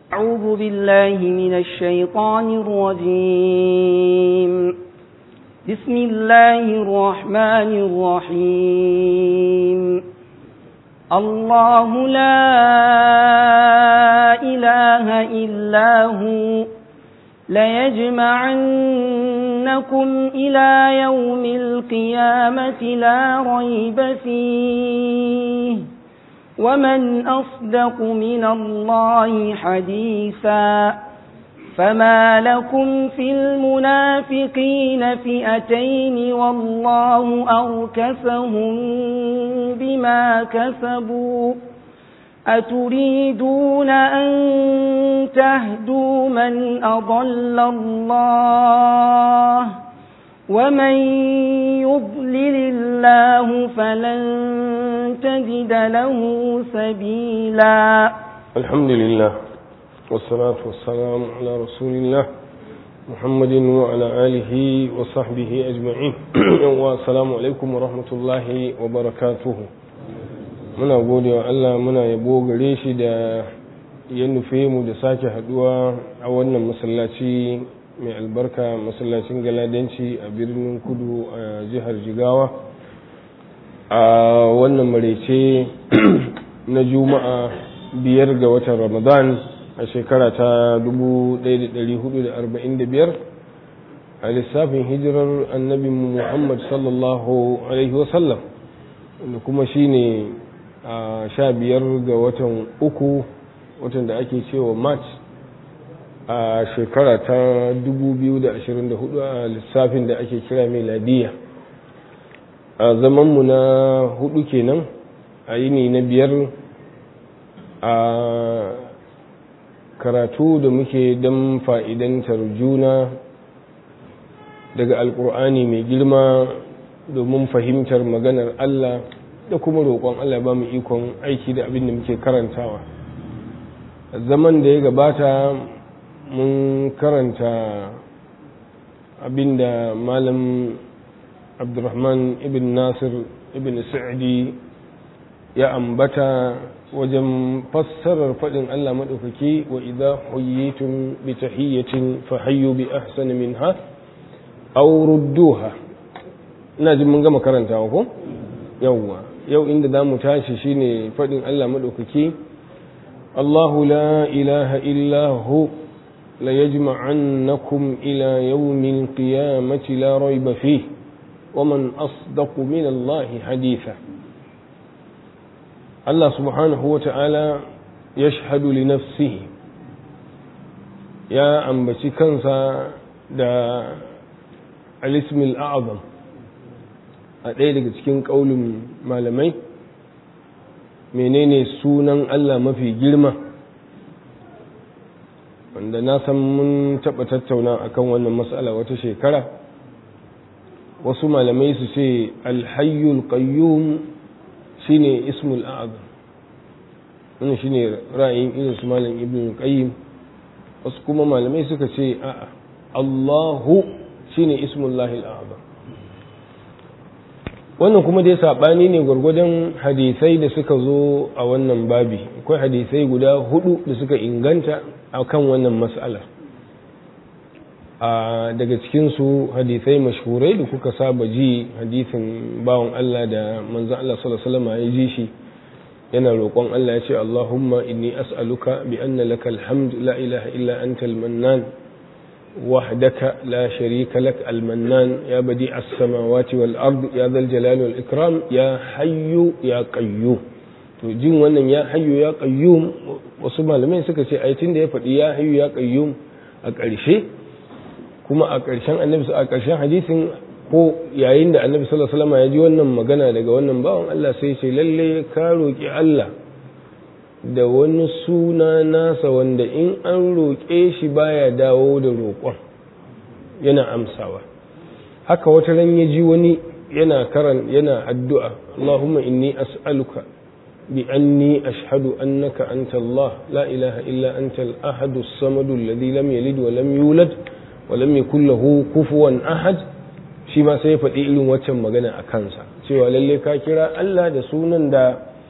أعوذ بالله من الشيطان الرجيم بسم الله الرحمن الرحيم الله لا إله إلا هو ليجمعنكم إلى يوم القيامة لا ريب فيه ومن أصدق من الله حديثا فما لكم في المنافقين فئتين والله أركسهم بما كسبوا أتريدون أن تهدوا من أضل الله ومن يضلل الله فلن تجد له سبيلا الحمد لله والصلاة والسلام على رسول الله محمد وعلى آله وصحبه أجمعين والسلام عليكم ورحمة الله وبركاته muna gode wa Allah muna yabo gare shi da ya nufe mu da sake haduwa a wannan masallaci mai albarka masallacin galadanci a birnin kudu a jihar jigawa a wannan marece na juma'a biyar ga watan ramadan a shekara ta 1445 a lissafin hijirar annabi muhammad sallallahu alaihi wasallam wanda kuma shine a sha biyar ga watan uku watan da ake cewa march a shekara ta 2024 a lissafin da ake kira meladiya a zamanmu na hudu kenan a yini na biyar a karatu da muke don fa'idantar juna daga alkur'ani mai girma domin fahimtar maganar allah da kuma roƙon Allah ba mu ikon aiki da abin da muke karantawa zaman da ya gabata mun karanta abin da malam abdurrahman ibn nasir ibn sa'adi ya ambata wajen fassarar faɗin Allah maɗaukaki wa idza huyyitum bi tahiyyatin fa hayyu bi ahsani minha aw rudduha ina jin mun gama karantawa ko yawwa yau inda za mu tashi shine faɗin Allah maɗaukaki Allahu la ilaha illa hu la yajma'annakum ila yawmil qiyamati la rayba fih wa man asdaqu min Allah haditha Allah subhanahu wa ta'ala yashhadu li nafsihi ya ambaci kansa da al-ismil a'zam a ɗaya daga cikin ƙaunin malamai menene sunan Allah mafi girma wanda na san mun taɓa tattauna akan wannan matsala wata shekara wasu malamai su ce alhayyul qayyum shine ismul a'zam wannan shine ra'ayin irin su malam ibn qayyim wasu kuma malamai suka ce a'a Allahu shine ismullahi al'azam wannan kuma dai saɓani ne gwargwadon hadisai da suka zo a wannan babi akwai hadisai guda hudu da suka inganta a kan wannan matsala a daga cikinsu hadisai mashhurai da kuka saba ji hadisin bawan Allah da manzan Allah sallallahu ya ji shi yana roƙon Allah ya ce Allahumma inni as'aluka bi anna laka alhamd la ilaha illa anta al-mannan وحدك لا شريك لك المنان يا بديع السماوات والأرض يا ذا الجلال والإكرام يا حي يا قيوم to jin wannan ya hayyu ya qayyum wasu malamai suka ce aitin da ya faɗi ya hayyu ya qayyum a ƙarshe kuma a ƙarshen annabi a ƙarshen hadisin ko yayin da annabi sallallahu alaihi wasallam ya ji wannan magana daga wannan bawan Allah sai ce lalle ka roki Allah da wani suna nasa wanda in an roƙe shi baya dawo da roƙon yana amsawa haka wata ran ya ji wani yana karan yana addu'a Allahumma inni as'aluka bi anni ashhadu annaka anta Allah la ilaha illa anta al-ahad as-samad alladhi lam yalid wa lam yulad wa lam yakul lahu kufuwan ahad shi ma sai ya faɗi irin waccan magana a kansa cewa lalle ka kira Allah da sunan da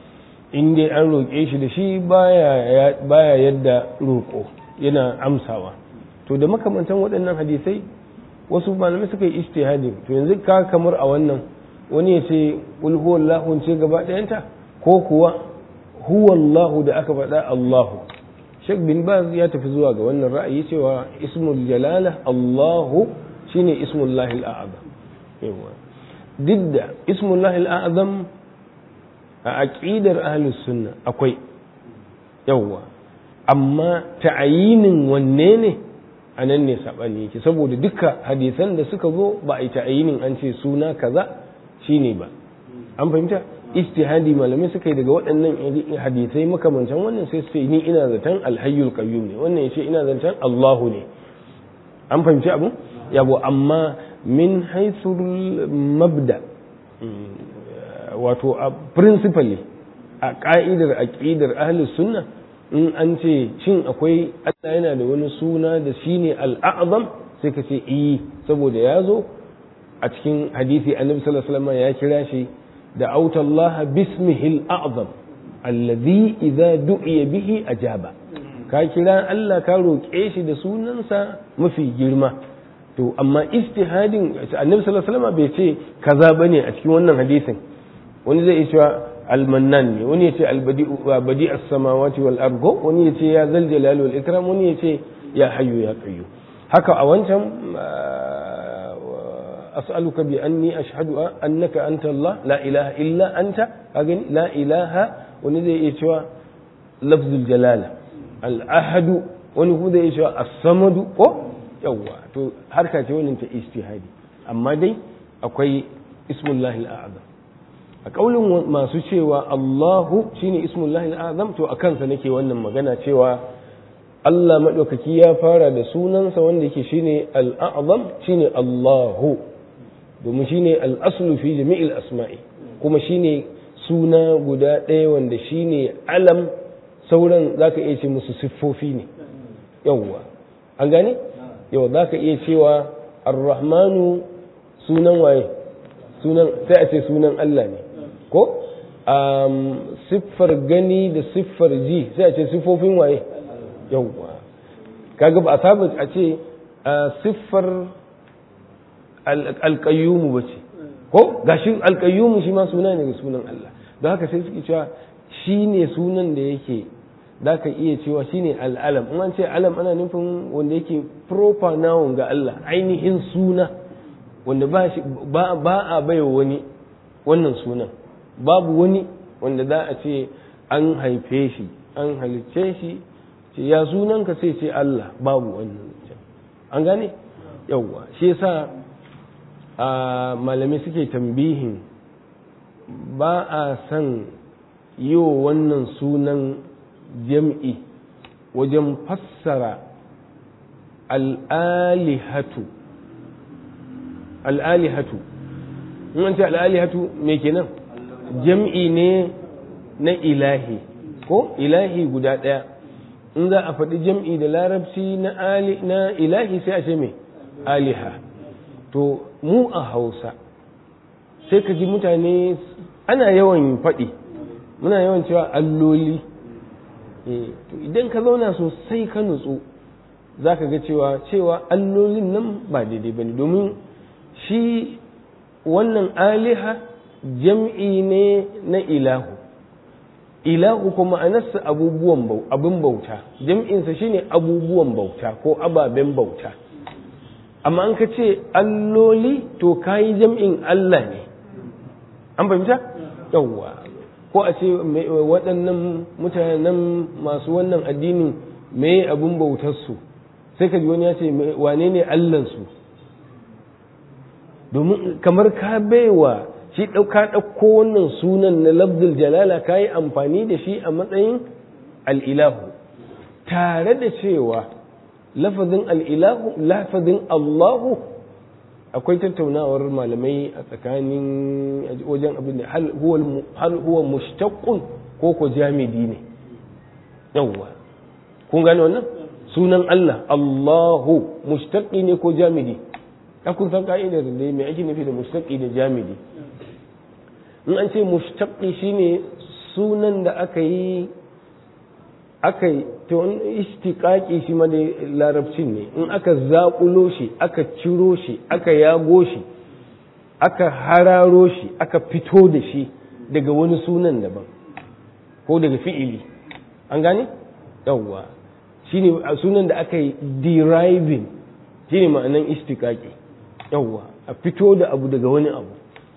in dai an roƙe shi da shi baya yadda roƙo yana amsawa to da makamantan waɗannan hadisai wasu malamai suka yi ijtihadi to yanzu ka kamar a wannan wani ya ce qul huwallahu ce gaba ɗayanta ko kuwa huwallahu da aka faɗa Allahu Sheikh bin Baz ya tafi zuwa ga wannan ra'ayi cewa ismul jalala Allahu shine ismullahi al-a'zam yawa duk da ismullahi al-a'zam a aqidar ahlus sunna akwai yawa amma ta'ayinin wanne ne a nan ne saɓani yake saboda duka hadisan da suka zo ba a yi ta'ayinin an ce suna kaza shine ba an fahimta istihadi malamai suka yi daga waɗannan hadisai makamancan wannan sai su ni ina zaton alhayyul qayyum ne wannan ya ce ina zaton Allahu ne an fahimci abu yabo amma min haithul mabda wato a principally a ka'idar aqidar ahlus sunna in an ce shin akwai Allah yana da wani suna da shine al'azam sai ka ce iyi saboda ya zo a cikin hadisi annabi sallallahu alaihi wasallam ya kira shi da autallaha bismihil a'zam alladhi idza du'iya bihi ajaba ka kira Allah ka roƙe shi da sunansa mafi girma to amma istihadin annabi sallallahu alaihi wasallam bai ce kaza bane a cikin wannan hadisin wani zai iya cewa almannan ne wani ya ce albadi as-samawati wal argo wani ya ce ya zal jalali wal ikram wani ya ce ya hayyu ya qayyu haka a wancan as'aluka bi anni ashhadu annaka anta Allah la ilaha illa anta kaga la ilaha wani zai iya cewa lafzul jalala al ahadu wani kuma zai iya cewa as-samadu ko yawa to harka ce wannan ta istihadi amma dai akwai ismullahi al-a'zam a kaulin masu cewa Allahu shine ismullahi azam to a kansa nake wannan magana cewa Allah maɗaukaki ya fara da sunansa wanda yake shine al'azam shine Allahu domin shine al'aslu fi jami'il asma'i kuma shine suna guda ɗaya wanda shine alam sauran zaka iya ce musu siffofi ne yawwa an gane yau zaka iya cewa ar-rahmanu sunan waye sunan sai a ce sunan Allah ne ko siffar gani da siffar ji sai a ce siffofin waye yauwa kaga ba a saba a ce siffar alƙayyumu ba ce ko gashi alƙayyumu shi ma suna ne ga sunan Allah don haka sai suke cewa shi ne sunan da yake za ka iya cewa shi ne al'alam in an ce alam ana nufin wanda yake proper noun ga Allah ainihin suna wanda ba a baiwa wani wannan sunan babu wani wanda za a ce an haife shi an halicce shi ce ya sunanka sai ce Allah babu wannan an gane yawwa shi yasa a malamai suke tambihin ba a san yi wa wannan sunan jam'i wajen fassara al'alihatu al'alihatu in an ce al'alihatu me kenan jam'i ne na ilahi ko ilahi guda ɗaya in za a faɗi jam'i da larabci na ilahi sai a ce mai aliha to mu a hausa sai ka ji mutane ana yawan faɗi muna yawan cewa alloli to idan ka zauna sosai ka nutsu za ka ga cewa cewa allolin nan ba daidai ba ne domin shi wannan aliha jam'i ne na ilahu ilahu kuma ma'anarsa abubuwan abin bauta jam'insa shine abubuwan bauta ko ababen bauta amma an ka ce alloli to kayi jam'in Allah ne an fahimta yawwa ko a ce waɗannan mutanen masu wannan addinin me abin bautarsu sai ka ji wani ya ce wane ne allansu domin kamar ka baiwa shi ɗauka ɗauko wannan sunan na lafzul jalala ka yi amfani da shi a matsayin al'ilahu tare da cewa lafazin al'ilahu lafazin allahu akwai tattaunawar malamai a tsakanin wajen abin da hal huwa mushtaqqun ko ko jamidi ne yawwa kun gane wannan sunan Allah Allahu mushtaqi ne ko jamidi ka kun san ka'idar da me ake nufi da mushtaqi da jamidi in an ce mushtaqi shine sunan da aka yi aka yi to istiqaqi shi ma da larabcin ne in aka zaƙulo shi aka ciro shi aka yago shi aka hararo shi aka fito da shi daga wani sunan daban ko daga fi'ili an gane yawwa shine sunan da aka yi deriving shine ma'anan istiqaqi yawwa a fito da abu daga wani abu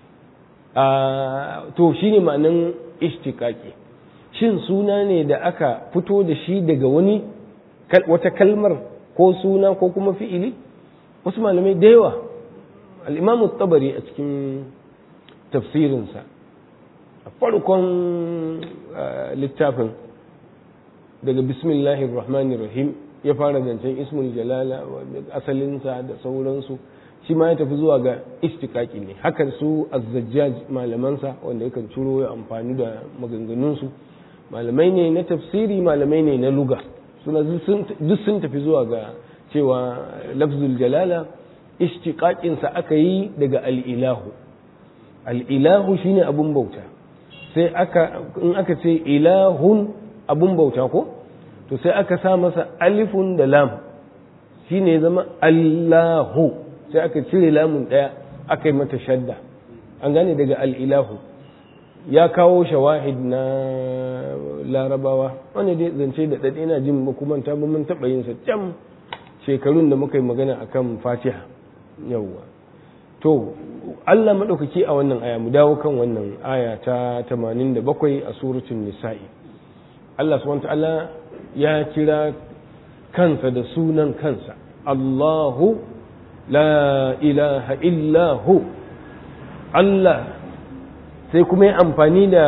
to shine ma'anan istiqaqi shin suna ne da aka fito da shi daga wani wata kalmar ko suna ko kuma fi'ili wasu malamai da yawa al'imamu tabari a cikin tafsirinsa a farkon littafin daga bismillahir rahmanir rahim ya fara zancen ismul jalala asalinsa da sauransu shi ma ya tafi zuwa ga istikaki ne hakan su azzajjaj malamansa wanda yakan ciro ya amfani da maganganunsu malamai ne na tafsiri malamai ne na luga suna duk sun tafi zuwa ga cewa lafzul jalala ishtiqaqinsa aka yi daga al'ilahu al'ilahu shine abun bauta sai aka in aka ce ilahun abun bauta ko to sai aka sa masa alifun da lam shine zama allahu sai aka cire lamun daya aka yi mata shadda an gane daga al'ilahu ya kawo shawahid na larabawa wanda dai zance da ɗaɗe ina jin ba kuma ta mun taɓa yin sa can shekarun da muka yi magana akan fatiha yawwa to Allah maɗaukaki a wannan aya mu dawo kan wannan aya ta 87 a suratul nisa'i Allah subhanahu ta'ala ya kira kansa da sunan kansa Allahu la ilaha illa hu Allah sai kuma ya amfani da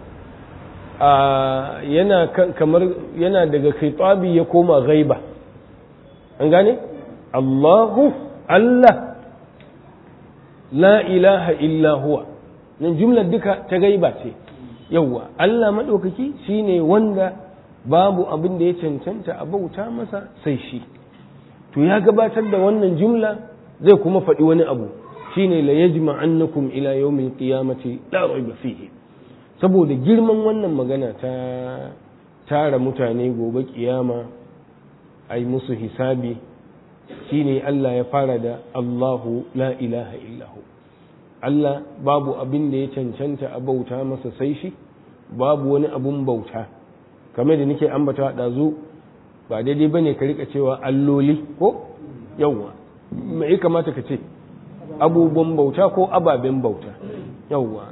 yana kamar yana daga khitabi ya koma ghaiba an gane Allahu Allah la ilaha illa huwa nan jumlar duka ta gaiba ce yawwa Allah maɗaukaki shine wanda babu abin da ya cancanta a bauta masa sai shi to ya gabatar da wannan jumla zai kuma faɗi wani abu shine la yajma annakum ila yawmil qiyamati la rayba fihi saboda girman wannan magana ta tara mutane gobe kiyama ai musu hisabi shine Allah ya fara da Allahu la ilaha illahu Allah babu abin da ya cancanta a bauta masa sai shi babu wani abun bauta kamar da nake ambata ɗazu ba daidai bane ka rika cewa alloli ko yawwa me ya kamata ka ce abubuwan bauta ko ababen bauta yawwa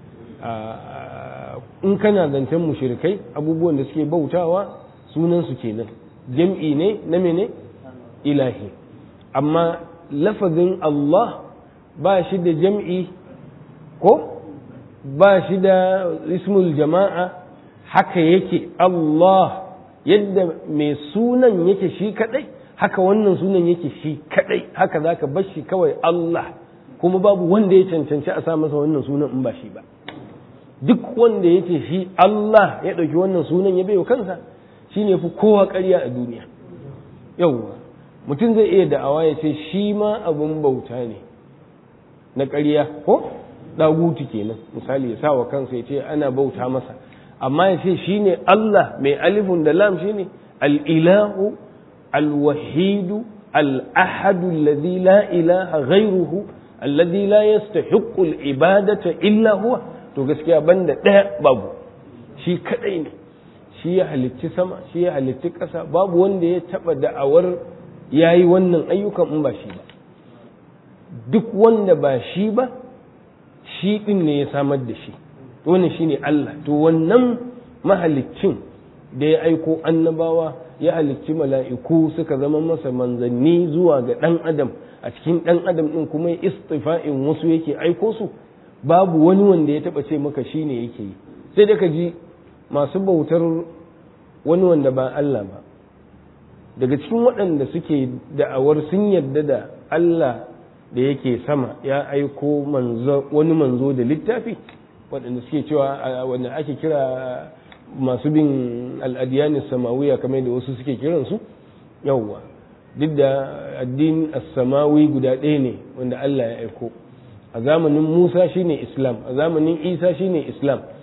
in kana zancen mushrikai abubuwan da suke bautawa sunan su kenan jam'i ne na mene ilahi amma lafazin Allah ba shi da jam'i ko ba shi da ismul jama'a haka yake Allah yadda mai sunan yake shi kadai haka wannan sunan yake shi kadai haka zaka bar shi kawai Allah kuma babu wanda ya cancanci a sa masa wannan sunan in ba shi ba duk wanda yake shi Allah ya ɗauki wannan sunan ya bai kansa shine fi kowa ƙarya a duniya yauwa mutum zai iya da'awa ya ce shi ma abin bauta ne na ƙarya ko ɗagutu kenan misali ya sa wa kansa ya ce ana bauta masa amma ya ce shi ne Allah mai alifun da lam shi ne al'ilahu alwahidu al'ahadu alladhi la ilaha ghairuhu alladhi la yastahiqqu al-ibadata illa huwa to gaskiya banda ɗaya babu shi kadai ne shi ya halitti sama shi ya halitti ƙasa babu wanda ya taɓa da'awar ya yi wannan ayyukan in ba shi ba duk wanda ba shi ba shi ɗin ne ya samar da shi wannan shi ne Allah to wannan mahaliccin da ya aiko annabawa ya halicci mala'iku suka zama masa manzanni zuwa ga ɗan adam a cikin ɗan adam ɗin kuma ya istifa'in wasu yake aiko su babu wani wanda ya taɓa ce maka shi ne yake yi sai da ka ji masu bautar wani wanda ba Allah ba daga cikin waɗanda suke da'awar sun yarda da Allah da yake sama ya aiko wani manzo da littafi waɗanda suke cewa wanda ake kira masu bin al'adiyanin samawiya kamar da wasu suke kiransu yawwa duk da addinin samawi guda ɗaya ne wanda Allah ya aiko a zamanin Musa shine Islam a zamanin Isa shine Islam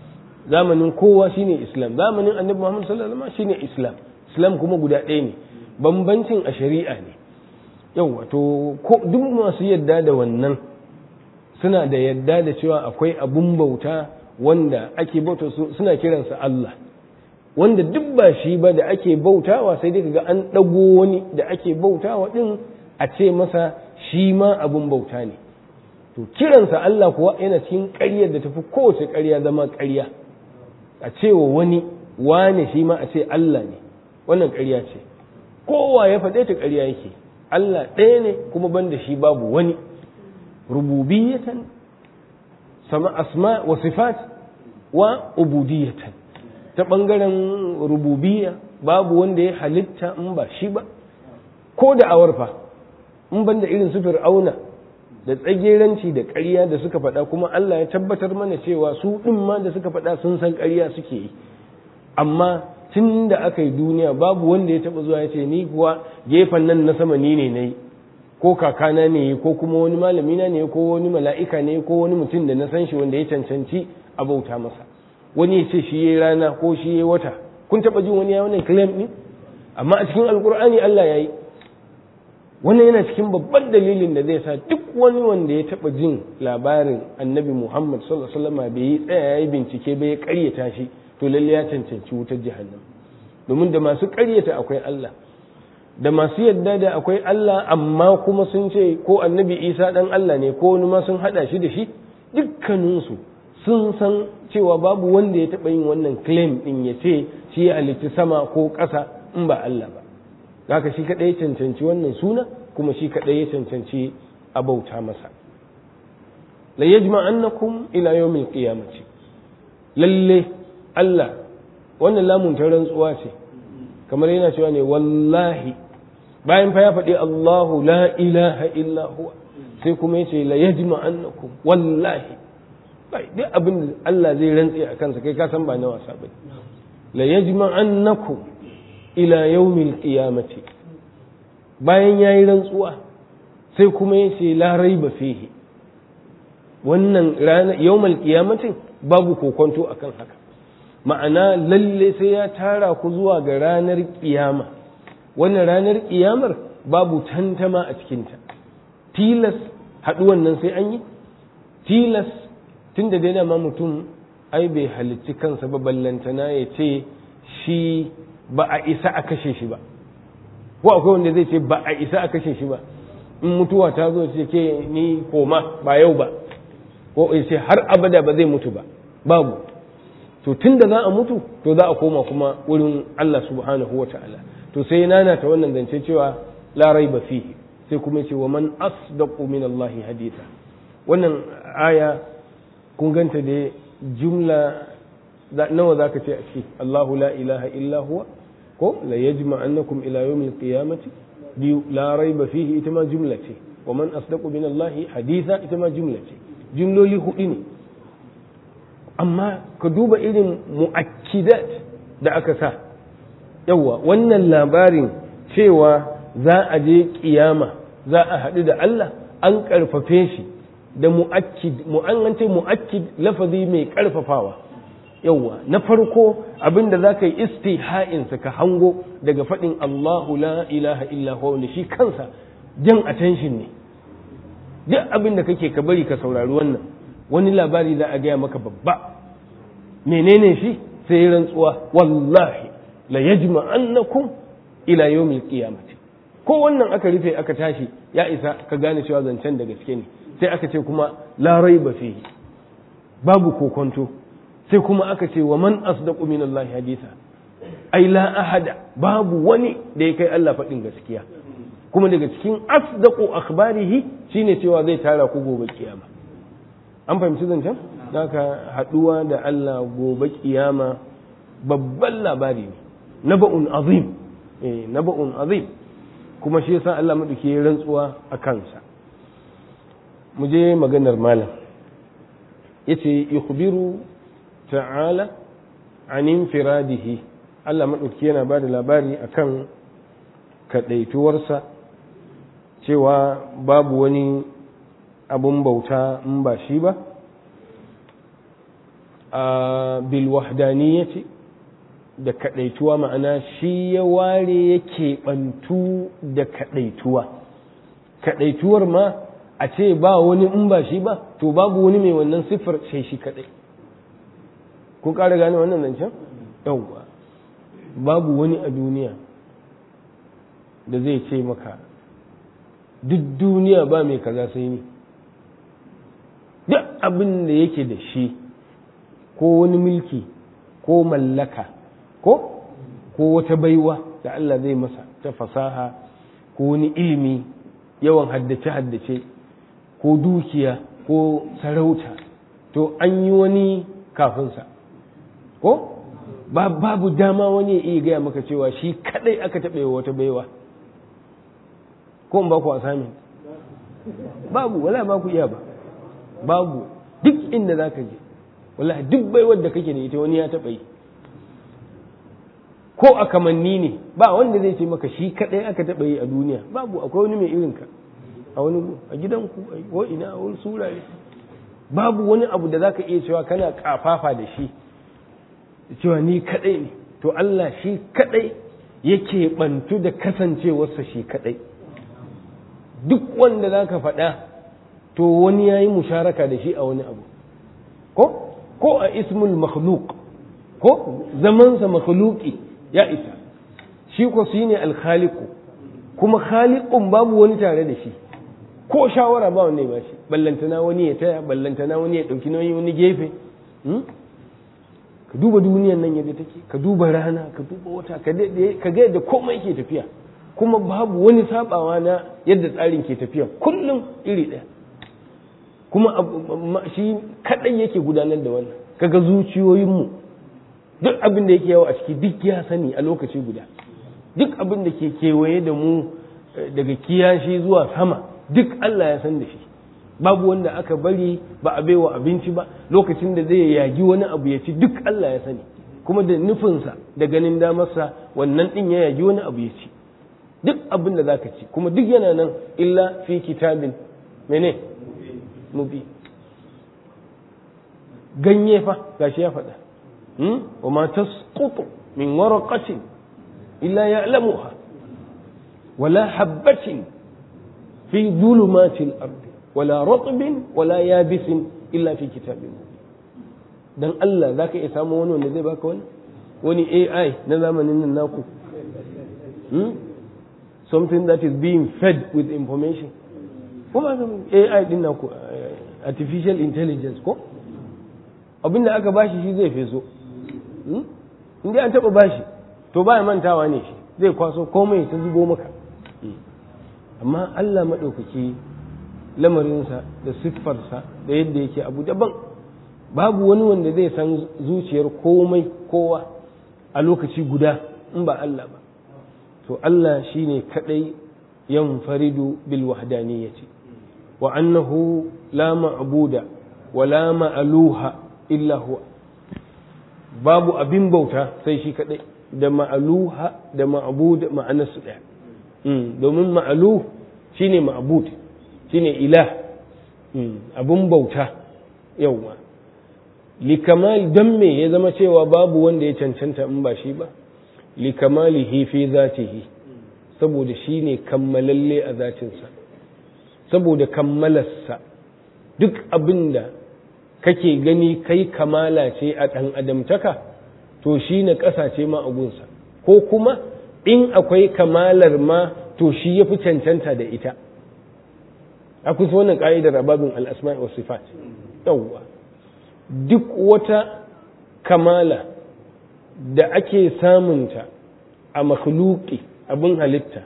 zamanin kowa shine islam zamanin annabi muhammad sallallahu alaihi wasallam shine islam islam kuma guda ɗaya ne bambancin a shari'a ne yawa to ko duk masu yadda da wannan suna da yadda da cewa akwai abun bauta wanda ake bauta suna kiransa Allah wanda duk ba shi ba da ake bautawa sai dai kaga an ɗago wani da ake bautawa ɗin a ce masa shi ma abun bauta ne to kiransa Allah kuwa yana cikin ƙaryar da tafi kowace ƙarya zama ƙarya a cewa wani wane shi ma a ce Allah ne wannan ƙarya ce kowa ya faɗe ta ƙarya yake Allah ɗaya ne kuma banda shi babu wani rububiyatan sama asma wa sifat wa ubudiyatan ta ɓangaren rububiyya babu wanda ya halitta in ba shi ba ko da awarfa in banda irin su fir'auna da tsageranci da ƙarya da suka faɗa kuma Allah ya tabbatar mana cewa su ɗin ma da suka faɗa sun san ƙarya suke yi amma tun da aka yi duniya babu wanda ya taɓa zuwa ya ce ni kuwa gefen nan na sama ni ne na yi ko kakana ne ko kuma wani malamina ne ko wani mala'ika ne ko wani mutum da na san shi wanda ya cancanci a bauta masa wani ya ce shi ya rana ko shi ya wata kun taɓa jin wani ya wannan claim ɗin amma a cikin alkur'ani Allah ya yi wannan yana cikin babban dalilin da zai sa duk wani wanda ya taɓa jin labarin annabi muhammad sallallahu alaihi wasallam bai yi tsaya ya yi bincike bai ya ƙaryata shi to lalle ya cancanci wutar jahannam domin da masu ƙaryata akwai Allah da masu yadda da akwai Allah amma kuma sun ce ko annabi Isa dan Allah ne ko wani ma sun hada shi da shi dukkaninsu sun san cewa babu wanda ya taɓa yin wannan claim din ya ce shi ya halitti sama ko ƙasa in ba Allah ba haka shi kaɗai ya cancanci wannan suna kuma shi kaɗai ya cancanci a bauta masa la yajma'annakum ila yawmil qiyamati lalle Allah wannan lamun ta rantsuwa ce kamar yana cewa ne wallahi bayan fa ya faɗi Allahu la ilaha illa huwa sai kuma yace la yajma annakum wallahi bai duk abin da Allah zai rantse a kansa kai ka san ba na wasa bane la yajma annakum ila yawmil qiyamati bayan yayi rantsuwa sai kuma yace la raiba fihi wannan rana yawmal qiyamati babu kokonto akan haka ma'ana lalle sai ya tara ku zuwa ga ranar kiyama wannan ranar kiyamar babu tantama a cikinta tilas haɗuwan nan sai an yi tilas tun da daina ma mutum ai bai halicci kansa ba ballantana ya ce shi ba a isa a kashe shi ba ko akwai wanda zai ce ba a isa a kashe shi ba in mutuwa ta zo ce ke ni koma ba yau ba ko ya ce har abada ba zai mutu ba babu to tun da za a mutu to za a koma kuma wurin Allah subhanahu wa ta'ala to sai nana ta wannan zance cewa la raiba fihi sai kuma ce wa man asdaqu min Allah haditha wannan aya kun ganta da jumla nawa zaka ce a ciki Allahu la ilaha illa huwa ko la yajma annakum ila yawmil qiyamati biyu la raiba fihi ita ma jumla ce wa man asdaqu min Allah haditha ita ma jumla ce jumloli hudu ne amma ka duba irin mu'akkidat da aka sa yawa wannan labarin cewa za a je kiyama za a haɗu da Allah an ƙarfafe shi da mu'akkid mu'an ce mu'akkid lafazi mai ƙarfafawa yawa na farko abin da za ka yi istiha'insa ka hango daga faɗin Allahu la ilaha illa huwa shi kansa jan attention ne duk abin da kake ka bari ka saurari wannan wani labari za a gaya maka babba menene shi sai rantsuwa wallahi la yajma annakum ila yawmil qiyamati ko wannan aka rufe aka tashi ya isa ka gane cewa zancen da gaske ne sai aka ce kuma la raiba fihi babu kokonto sai kuma aka ce wa man asdaqu min Allah haditha ai la ahada babu wani da ya kai Allah faɗin gaskiya kuma daga cikin asdaqu akhbarihi shine cewa zai tara ku gobe kiyama an fahimci zancen haka haɗuwa da Allah gobe kiyama babban labari ne naba'un azim eh naba'un azim kuma shi yasa Allah madauki ya rantsuwa a kansa mu je maganar malam yace yukhbiru ta'ala an infiradihi Allah madauki yana bada labari akan kadaituwarsa cewa babu wani abun bauta in ba shi ba bil wahdaniyati da kadaituwa ma'ana shi ya ware yake bantu da kadaituwa kadaituwar ma a ce ba wani in ba shi ba to babu wani mai wannan siffar sai shi kadai kun ƙara gane wannan zancen yawwa babu wani a duniya da zai ce maka duk duniya ba mai kaza sai ni duk abin da yake da shi ko wani mulki ko mallaka ko ko wata baiwa da Allah zai masa ta fasaha ko wani ilimi yawan haddace-haddace ko dukiya ko sarauta to an yi wani kafinsa ko babu dama wani ya iya gaya maka cewa shi kadai aka taɓa wata baiwa ko in ba ku asami babu wala ba ku iya ba babu duk inda za ka je wala duk baiwar da kake da ita wani ya taɓa yi ko a kamanni ne ba wanda zai ce maka shi kadai aka taɓa yi a duniya babu akwai wani mai irinka a wani a gidanku ko ina a wani surare babu wani abu da zaka iya cewa kana kafafa da shi cewa ni kadai ne to Allah shi kadai yake bantu da kasancewarsa shi kadai duk wanda zaka faɗa to wani yayi musharaka da shi a wani abu ko ko a ismul makhluq ko zamansa makhluqi ya isa shi ko shi ne alkhaliku kuma khaliqun babu wani tare da shi ko shawara ba wanda ya ba shi ballantana wani ya taya ballantana wani ya ɗauki nauyi wani gefe ka duba duniyan nan yadda take ka duba rana ka duba wata ka ga yadda komai ke tafiya kuma babu wani sabawa na yadda tsarin ke tafiya kullum iri ɗaya kuma shi kaɗai yake gudanar da wannan kaga zuciyoyinmu duk abin da yake yawo a ciki duk ya sani a lokaci guda duk abin da ke kewaye da mu daga kiyashi zuwa sama duk Allah ya san da shi babu wanda aka bari ba a baiwa abinci ba lokacin da zai yagi wani abu ya ci duk Allah ya sani kuma da nufinsa da ganin damarsa wannan din ya yagi wani abu ya ci duk abin da zaka ci kuma duk yana nan illa fi kitabin mene mubi ganye fa gashi ya faɗa wa ma tasqutu min waraqatin illa ya'lamuha wala habatin fi dhulumatil ardi wala ratbin wala yabisin illa fi kitabin dan Allah zaka iya samu wani wanda zai baka wani wani AI na zamanin nan naku something that is being fed with information kuma AI din naku artificial intelligence ko abinda aka bashi shi zai feso in dai an taba bashi to baya mantawa ne shi zai kwaso komai ta zubo maka amma Allah maɗaukaki lamarinsa da siffarsa da yadda yake abu daban babu wani wanda zai san zuciyar komai kowa a lokaci guda in ba Allah ba to Allah shine kadai yanfaridu bil wahdaniyyati wa annahu la ma'buda wa la ma'luha illa huwa babu abin bauta sai shi kadai da ma'aluha da ma'bud ma'anarsu ɗaya domin ma'alu shine ma'bud shine ilah abun bauta yawwa likamal dan me ya zama cewa babu wanda ya cancanta in ba shi ba likamalihi fi zatihi saboda shine kammalalle a zatinsa saboda kammalarsa duk abinda kake gani kai kamala ce a ɗan adamtaka to shi na ƙasa ce ma agunsa ko kuma in akwai kamalar ma to shi ya fi cancanta da ita akwai su wannan ƙa'idar babin al'asma'i wa sifat yawwa duk wata kamala da ake samunta a makhluki abin halitta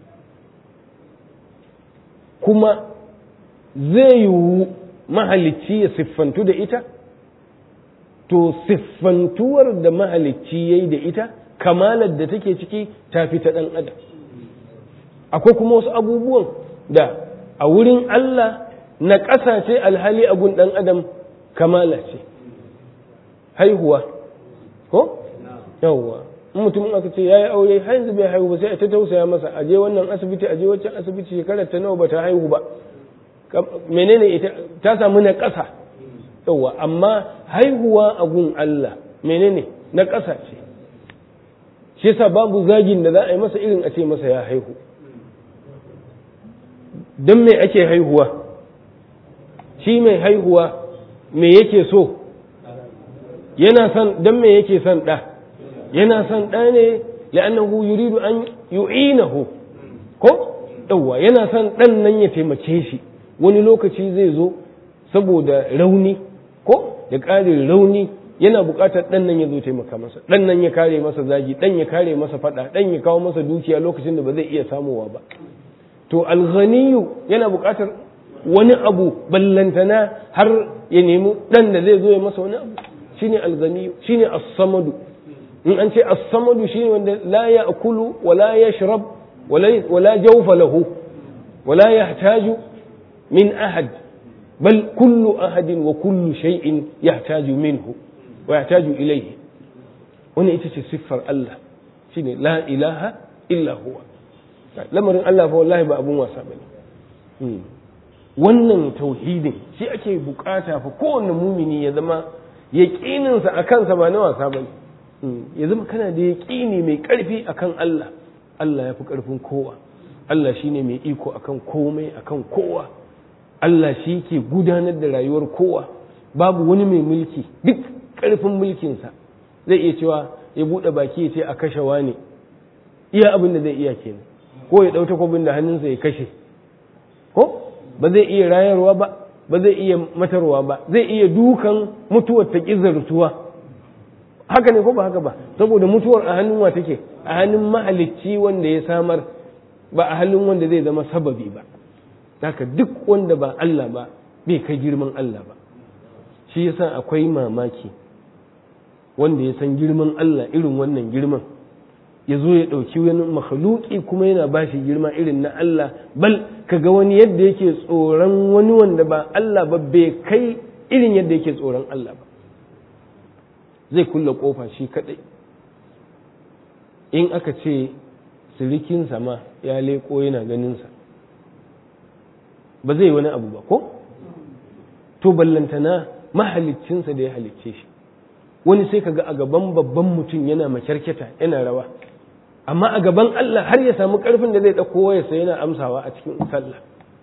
kuma zai yiwu mahalicci ya siffantu da ita to siffantuwar da mahalicci ya yi da ita kamalar da take ciki ta fi ta ɗan adam akwai kuma wasu abubuwan da a wurin Allah na ƙasa ce alhali a gun ɗan adam kamala ce haihuwa ko yawwa in mutum aka ce ya yi aure har yanzu bai haihu ba sai a ta tausaya masa a je wannan asibiti a je wancan asibiti shekarar ta nawa ba ta haihu ba menene ita ta samu na ƙasa yawa amma haihuwa a gun Allah menene na ƙasa ce shi yasa babu zagin da za a yi masa irin a ce masa ya haihu don me ake haihuwa shi mai haihuwa me yake so yana son don me yake son ɗa yana son ɗa ne la'annahu yuridu an yu'inahu ko yawwa yana son ɗan nan ya taimake shi wani lokaci zai zo saboda rauni ko da ƙarin rauni yana buƙatar ɗan nan ya zo taimaka masa ɗan nan ya kare masa zagi ɗan ya kare masa faɗa ɗan ya kawo masa dukiya lokacin da ba zai iya samowa ba to alghaniyu yana buƙatar wani abu ballantana har ya nemi ɗan da zai zo ya masa wani abu shine alghaniyu shine as-samadu in an ce as-samadu shine wanda la ya'kulu wa la yashrab wa la jawfa lahu wa la yahtaju min ahad bal kullu ahadin wa kullu shay'in yahtaju minhu wa yahtaju ilayhi wannan ita ce siffar Allah shine la ilaha illa huwa lamarin Allah fa wallahi ba abun wasa bane wannan tauhidin shi ake bukata fa kowanne mumini ya zama yaƙininsa a kansa ba na wasa ba ya zama kana da yaƙini mai ƙarfi akan Allah Allah ya fi ƙarfin kowa Allah shi ne mai iko akan komai akan kowa Allah shi ke gudanar da rayuwar kowa babu wani mai mulki duk ƙarfin mulkinsa zai iya cewa ya buɗe baki ya ce a kashe wani iya abin da zai iya kenan ko ya ɗau takwabin da hannunsa ya kashe ko ba zai iya rayarwa ba ba zai iya matarwa ba zai iya dukan mutuwar ta ƙizartuwa haka ne ko ba haka ba saboda mutuwar a hannun wa take a hannun mahalicci wanda ya samar ba a hannun wanda zai zama sababi ba haka duk wanda ba Allah ba bai kai girman Allah ba shi yasa akwai mamaki wanda ya san girman Allah irin wannan girman ya zo ya ɗauki wani makhluki kuma yana ba shi girma irin na Allah bal kaga wani yadda yake tsoron wani wanda ba Allah ba bai kai irin yadda yake tsoron Allah ba zai kulle kofa shi kadai in aka ce sirikinsa ma ya leko yana ganinsa ba zai wani abu ba ko to ballantana mahaliccinsa da ya halicce shi wani sai kaga a gaban babban mutum yana makyarkyata yana rawa amma a gaban Allah har ya samu karfin da zai ɗauko wayarsa yana amsawa a cikin sallah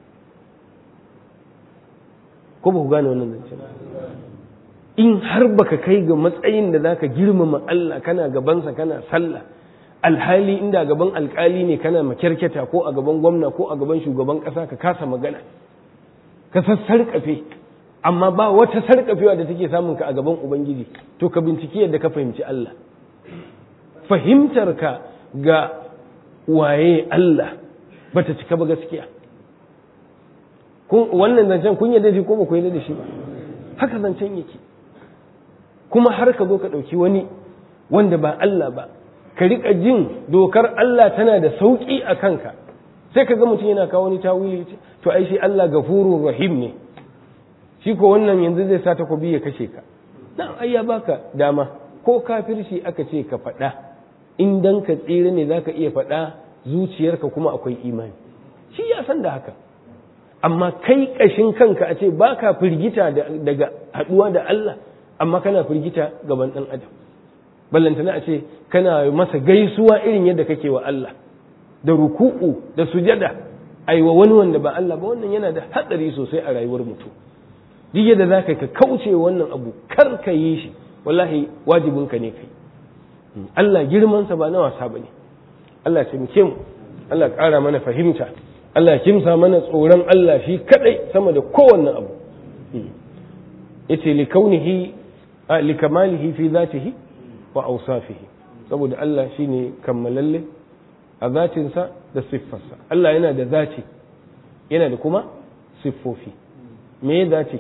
ko ba ku gane wannan zancen in har baka kai ga matsayin da zaka girmama Allah kana gabansa kana sallah alhali inda gaban alkali ne kana makyarkyata ko a gaban gwamna ko a gaban shugaban ƙasa ka kasa magana ka sassarƙafe amma ba wata sarƙafewa da take samun ka a gaban ubangiji to ka binciki yadda ka fahimci Allah fahimtar ka ga waye Allah bata cika ba gaskiya wannan zancen kun yarda shi ko ba ku yarda da shi ba haka zancen yake kuma har ka zo ka ɗauki wani wanda ba Allah ba ka riƙa jin dokar Allah tana da sauƙi a kanka sai ka ga mutum yana kawo wani tawili to ai shi Allah gafurur rahim ne shi ko wannan yanzu zai sa takobi ya kashe ka na ai ya baka dama ko kafirci aka ce ka faɗa in dan ka tsira ne zaka iya faɗa zuciyarka kuma akwai imani shi ya san da haka amma kai ƙashin kanka a ce baka firgita daga haɗuwa da Allah amma kana firgita gaban ɗan adam ballantana a ce kana masa gaisuwa irin yadda kake wa Allah da ruku'u da sujada aiwa wani wanda ba Allah ba wannan yana da hatsari sosai a rayuwar mutum duk yadda za ka kauce wannan abu kar ka yi shi wallahi wajibinka ne kai Allah girmansa ba na wasa ba ne Allah taimake mu Allah ƙara mana fahimta Allah kimsa mana tsoron Allah shi kadai sama da kowanne abu yace li kaunihi li kamalihi fi zatihi wa awsafihi saboda Allah shine kammalalle a zatinsa da siffarsa Allah yana da zati yana da kuma siffofi me ya dace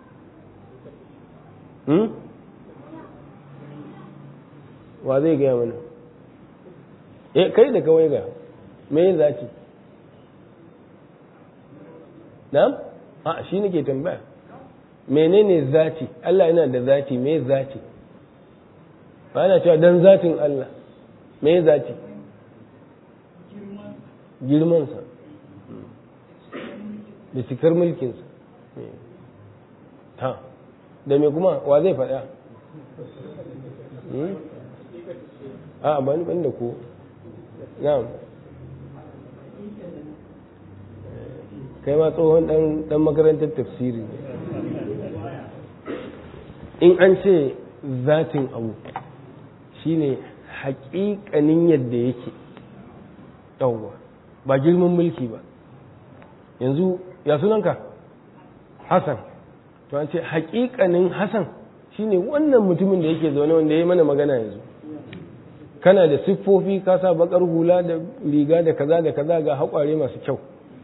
wa zai gaya mana eh kai da kawai ga me ya dace na'am a shi nake tambaya menene zati Allah yana da zati me zati ba ana cewa dan zatin Allah me zati girmansa da cikar mulkinsa ta da me kuma wa zai faɗa a bani ban da ko na'am kai ma tsohon dan makarantar tafsiri in an ce zatin abu shine haƙiƙanin yadda yake yawwa ba girman mulki ba yanzu ya sunanka hassan to an ce haƙiƙanin hassan shine wannan mutumin da yake zaune wanda ya yi mana magana yanzu kana da siffofi ka sa bakar hula da riga da kaza da kaza ga haƙware masu kyau